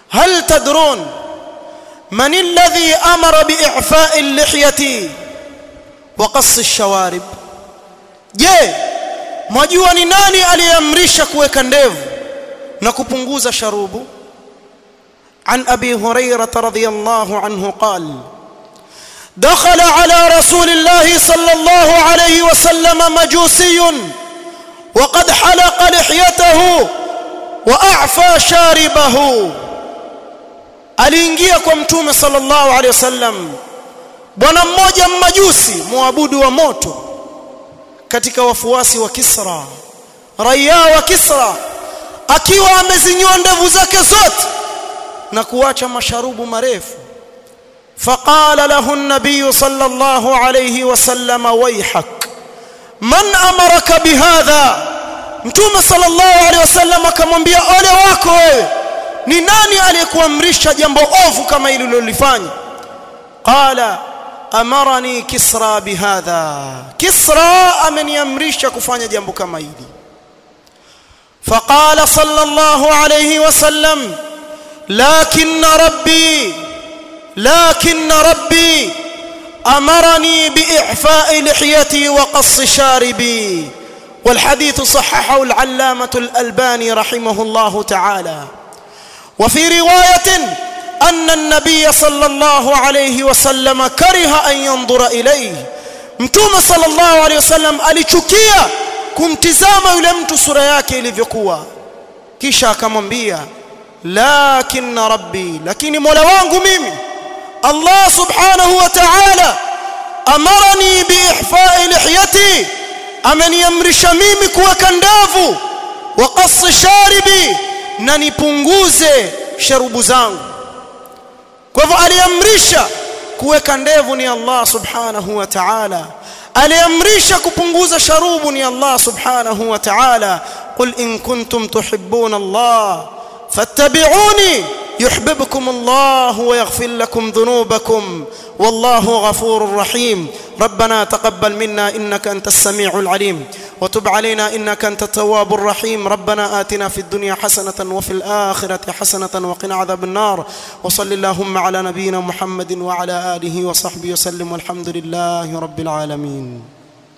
هل تدرون من الذي أمر بإعفاء اللحية وقص الشوارب je mwajua ni nani aliyeamrisha kuweka ndevu na kupunguza sharubu عن أبي هريرة رضي الله عنه قال دخل على رسول الله صلى الله عليه وسلم مجوسي وقد حلق لحيته وأعفى شاربه aliingia kwa mtume sallallahu alaihi wasallam bwana mmoja mmajusi muabudu wa moto katika wafuasi wa Kisra raia wa Kisra akiwa amezinyoa ndevu zake zote na kuacha masharubu marefu فقال له النبي صلى الله عليه وسلم ويحك من أمرك بهذا mtume sallallahu alaihi wasallam akamwambia ole wako wewe ni nani aliyekuamrisha jambo ovu kama hili ulilofanya qala amarani kisra bihadha kisra ameniamrisha kufanya jambo kama hili فقال صلى الله عليه وسلم لكن ربي لكن ربي امرني باعفاء لحيتي وقص شاربي والحديث صححه العلامه الالباني رحمه الله تعالى وفي روايه ان النبي صلى الله عليه وسلم كره ان ينظر اليه mtume sallallahu alaihi wasallam alichukia kumtizama yule mtu sura yake ilivyokuwa kisha akamwambia lakin rabbi lakini mola wangu mimi Allah subhanahu wa ta'ala amarani biihfa'i lihyati ameniamrisha mimi kuweka ndevu wa qas sharibi na nipunguze sharubu zangu kwa hivyo aliamrisha kuweka ndevu ni Allah subhanahu wa ta'ala aliamrisha kupunguza sharubu ni Allah subhanahu wa ta'ala qul in kuntum tuhibbuna Allah fattabi'uni يحببكم الله ويغفر لكم ذنوبكم والله غفور رحيم ربنا تقبل منا انك انت السميع العليم وتب علينا انك انت التواب الرحيم ربنا آتنا في الدنيا حسنة وفي الآخرة حسنة وقنا عذاب النار وصل اللهم على نبينا محمد وعلى آله وصحبه وسلم والحمد لله رب العالمين